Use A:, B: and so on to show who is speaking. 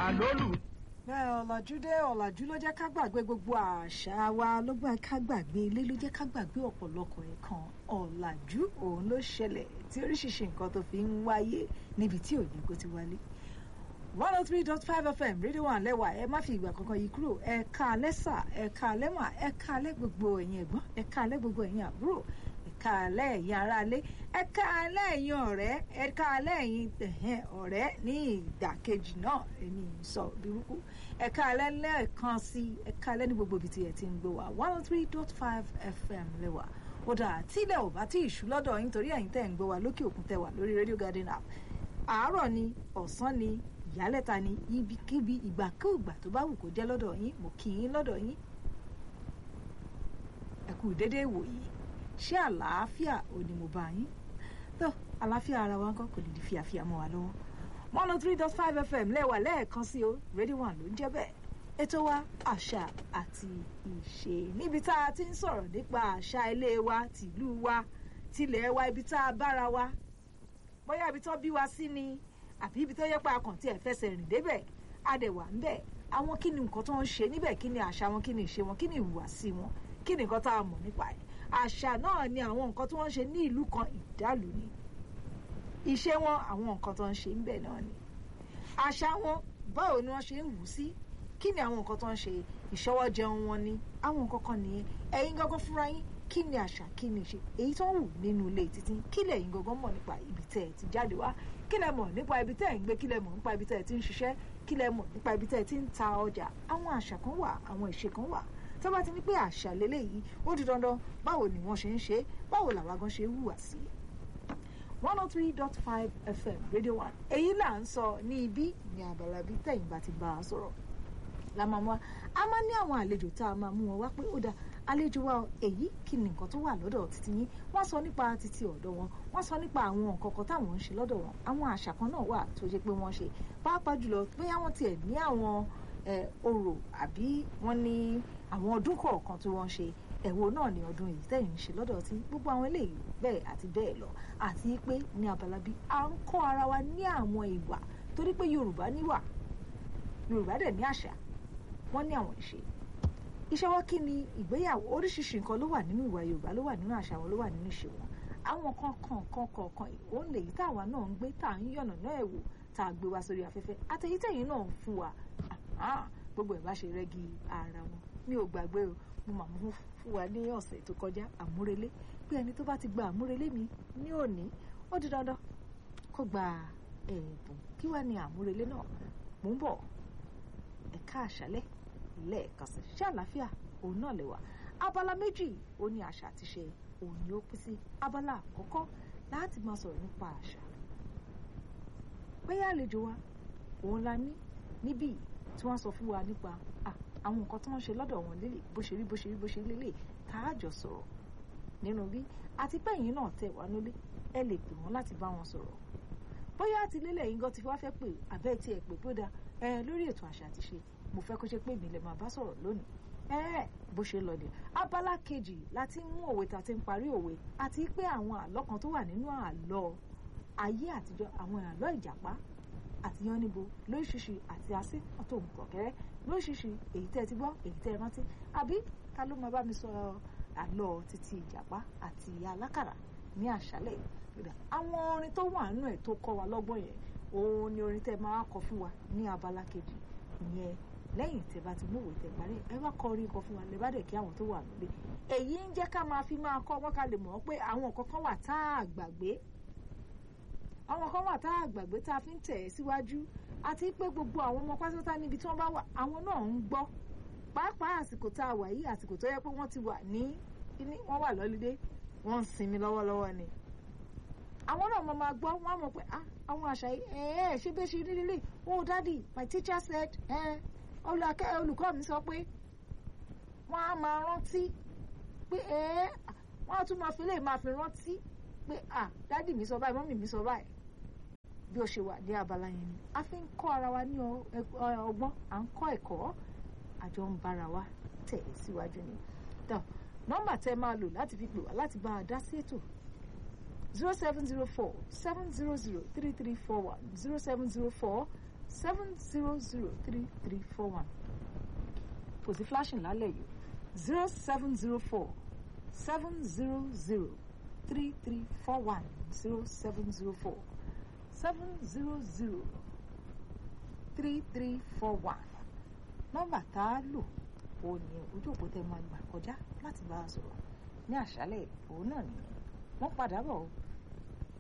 A: lólù.
B: bẹ́ẹ̀ ọ̀làjú dé ọ̀làjú ló jẹ́ ká gbàgbé gbogbo àṣà wa ló gbà ká gbàgbé ilé ló jẹ́ ká gbàgbé ọ̀pọ̀lọpọ̀ nǹkan ọ̀làjú òun ló ṣẹlẹ̀ tí oríṣiríṣi nǹkan tó fi ń wáyé níbi tí òye kò ti wálé one oh three dot five fm rédíò wà lẹ́wà ẹ má fi ìgbà kankan yìí kúrò ẹ ká alẹ́ sà ẹ ká alẹ́ mà ẹ ká alẹ́ gbogbo ẹ̀yin ẹ̀gbọ́n ẹ ká alẹ́ gbogbo ẹ̀yin àbúrò ẹ ká alẹ́ ẹ̀yin aráalé ẹ ká alẹ́ ẹ̀yin ọ̀rẹ́ ẹ ká alẹ́ ẹ̀yin tẹ̀hẹ́n ọ̀rẹ́ ní ìdàkejì náà èmi sọ burúkú ẹ ká alẹ́ lẹ́ẹ̀kan sí ẹ ká alẹ́ ní gbogbo ibi tí ẹ ti ń gbé wa one oh three dot five fm lẹ́wà ó dà tílẹ̀ ò bá tí ì ṣú lọ́dọ̀ yín torí ẹ̀yin tẹ̀ ń gbé wa lókè òkun tẹ̀ wà lórí radio garden app àárọ̀ ni ọ̀sán ni ìyálẹ̀ta ni ibikíbi ìgbàkúùgbà tó bá wù kó jẹ́ lọ́dọ̀ yín mo kì í lọ́dọ̀ yín ẹ kú déédéé ìwòyí ṣé àlàáfíà ò ní mo bá yín tó àlàáfíà ara wa ńkọ́ kò lè di fíafíà mọ́ wa lọ́wọ́ one oh three dot five fm lẹ́wà lẹ́ẹ̀kan sí o radio one ló ń jẹ́ bẹ́ẹ̀ ètò wa àṣà àti ìṣe níbi tá a ti ń sọ̀rọ̀ nípa àṣà ilé wa tìlú wa tilẹ̀ wa ibi tá a bára wa bóyá ibi tó bí wa sí ni àbí ibi tó yẹ pé akàn tí ẹ fẹsẹ̀ rìn débẹ̀ adẹ̀wà ń bẹ̀ àwọn kí ni nǹkan tó ń ṣe níbẹ̀ kí ni àṣà wọn kí ni ìṣe wọn kí ni ìhùwàsí wọn kí ni nǹkan tá a mọ̀ nípa ẹ̀ àṣà náà ni àwọn nǹkan tí wọ́n ń ṣe ní ìlú kan ìdálù ni ìṣe wọn àwọn nǹkan tó ń ṣe ń bẹ̀ náà ni àṣà wọn báwo ni wọ́n ṣe ń wù sí kí ni àwọn nǹkan tó ń ṣe ìṣọwọ́ jẹun wọn ni àwọn nǹkan kan nìyẹn ẹ̀yin gángan fúnra yín kí ni àṣà kí ni ìṣe èyí tó ń wù nínú ilé títí kí lẹ̀yin gángan mọ̀ nípa ibi tẹ́ ẹ ti jáde wá kí lẹ mọ̀ nípa ibi tẹ́ ẹ̀ ń gbé kí lẹ mọ̀ nípa ibi tẹ́ ẹ̀ ti ń ṣiṣẹ́ kí lẹ mọ̀ nípa ibi tẹ́ ẹ̀ ti ń ta ọjà àwọn àṣà kan wà àwọn ìṣe kan wà tó bá ti ní pé àṣà lélẹ́yìí ó di dandan báwo ni wọ́n ṣe ń ṣe báwo làwa gan ṣe hùwà sí i one oh three dot five fm radio one èyí là ń sọ ní ibí ní abala bíi tẹ̀yìn bá ti bá a sọ̀rọ̀ la máa mú wa a máa ní àwọn àlejò tá a máa mú wọn wá pé ó dáa àlejò wa èyí kí ni nǹkan tó wà lọ́dọ̀ títí yín wọ́n sọ nípa títí ọ̀dọ̀ wọn wọ́n sọ nípa àwọn nǹkan kan táwọn ń ṣe lọ́dọ̀ wọn àwọn àṣà kan náà wà tó ṣe pé wọ́n ṣe pàápàá jùlọ bóyá wọ́n tiẹ̀ ní àwọn orò àbí wọ́n ní àwọn ọdún kọ̀ọ̀kan tí wọ́n ṣe ẹ̀wò náà ní ọdún èyí tẹ̀yìn ń ṣe lọ́dọ̀ tí gbogbo àwọn eléyìí bẹ́ẹ̀ àti bẹ́ẹ̀ lọ àti pé ní abala bíi à ń kọ́ ara wa ní àwọn ìwà torí pé Yorùbá níwà Yorùbá dẹ̀ ní àṣà wọ́n ní àwọn ìṣe ìṣọwọ́ kí ni ìgbéyàwó oríṣiríṣi nǹkan ló wà nínú ìwà yorùbá ló wà nínú àṣà wọn ló wà nínú ìṣe wọn àwọn kan kan kan kọ̀ọ̀kan òun lèyí táwa náà ń gbé tá à ń yànnà náà ẹ̀wò tá a gbé wa sórí afẹ́fẹ́ àtẹ̀yítẹ̀yìn náà ń fún wa gbogbo ẹ̀ bá ṣe rẹ́gí ara wọn mi ò gbàgbé o mo mà mú fún wa ní ọ̀sẹ̀ tó kọjá àmúrelé pé ẹni tó bá ti gba àmúrelé mi ní òní ó di dandan kó gba ẹ̀bùn kí wàá ní àmúrelé náà mò ń bọ̀ ẹ̀ka àṣálẹ́ lẹ́ẹ̀kan sí ṣé àlàáfíà òun náà lè wà abala méjì ó ní àṣà àti ṣe òun ni ó pín sí abala àkọ́kọ́ láti máa sọ̀rọ̀ nípa àṣà bẹ́ẹ̀ àlejò wa òun la ní níbí tí wọ́n sọ fún wa nípa àwọn nǹkan tí wọ́n ṣe lọ́dọ̀ wọn lélẹ̀ bó ṣe rí bó ṣe rí bó ṣe rí lélẹ̀ tá a jọ sọ̀rọ̀ nínú bí àti pẹ́yìn náà tẹ̀ wá nílé ẹ lè pè wọ́n láti bá wọn sọ̀rọ̀ bóyá àti lélẹ̀ yín gan ti wá fẹ́ pè àbẹ́ tí ẹ pè tó dáa ẹ lórí ètò àṣà àti ṣe mo fẹ́ kó ṣe pé mi lè máa bá sọ̀rọ̀ lónìí ẹ́ẹ̀ bó ṣe lọ dé abala kejì láti mú òwe tá a ti ń parí òwe àti pé àwọn àlọ́ kan tó wà nínú àlọ́ ayé àtijọ́ àwọn àlọ́ ìjàpá àti yánníbo lóríṣiríṣi àti asín ọ̀tọ̀ òǹkọ̀kẹ́rẹ́ lóríṣiríṣi èyí tẹ́ ẹ ti gbọ́ èyí tẹ́ ẹ rántí àbí ta ló máa bá mi sọ àlọ́ títí ìjàpá àti alákàrà ní àṣálẹ̀ àwọn orin tó wà nínú ẹ̀ tó kọ́ wa lọ́gbọ́n yẹn òun ni orin tẹ́ máa kọ fún wa ní abala kejì ìyẹn lẹ́yìn tẹ́ bá ti múwèé tẹ́ parí ẹ wá kọ orin kan fún wa lè bá dẹ̀ kí àwọn tó wà nílé èyí ń jẹ́ ká máa fi máa kọ́ wọ́n ká lè mọ̀ pé àwọn nǹkan kan wà tá a gbàgbé àwọn kan wà tá a gbàgbé tá a fi ń tẹ̀ ẹ́ síwájú àti pé gbogbo àwọn ọmọ pátátá níbi tí wọ́n bá wà àwọn náà ń gbọ́ pàápàá àsìkò tá a wà yìí àsìkò tó yẹ pé wọ́n ti wà ní wọ́n wà lọ́lídé wọ́n ń sinmi lọ́wọ́lọ́wọ́ ni àwọn náà máa gbọ́ wọ́n á mọ̀ pé àwọn àṣà yìí ẹ̀ẹ́ ṣé bẹ́ẹ̀ ṣe rí lílé oh daddy my teacher said ẹ̀ olùkọ́ mi sọ pé wọ́n á máa rántí pé ẹ̀ẹ́ wọ́n á tún máa fi lè máa fi rántí pé ah daddy mi sọ báyìí mọ́mì mi sọ báyìí bí ó ṣe wà ní abala yẹn ni a fi ń kọ́ ara wa ní ọgbọ́n à ń kọ́ ẹ̀kọ́ àjọ ń bára wa tẹ̀ síwájú ni nọ́mbà tẹ́ máa lò láti fi pè wá láti bá a dá sí ètò zero seven zero four seven zero zero three three four one zero seven zero four seven zero zero three three four one kò sí flashing lálẹ́ yìí zero seven zero four seven zero zero three three four one zero seven zero four seven zero zero three three four one nọ́mbà tá a lò òun ni ojú òpó tẹ máa gbà kọjá láti bá a sọ̀rọ̀ ní àṣálẹ́ òun náà nìyẹn wọ́n padà bọ̀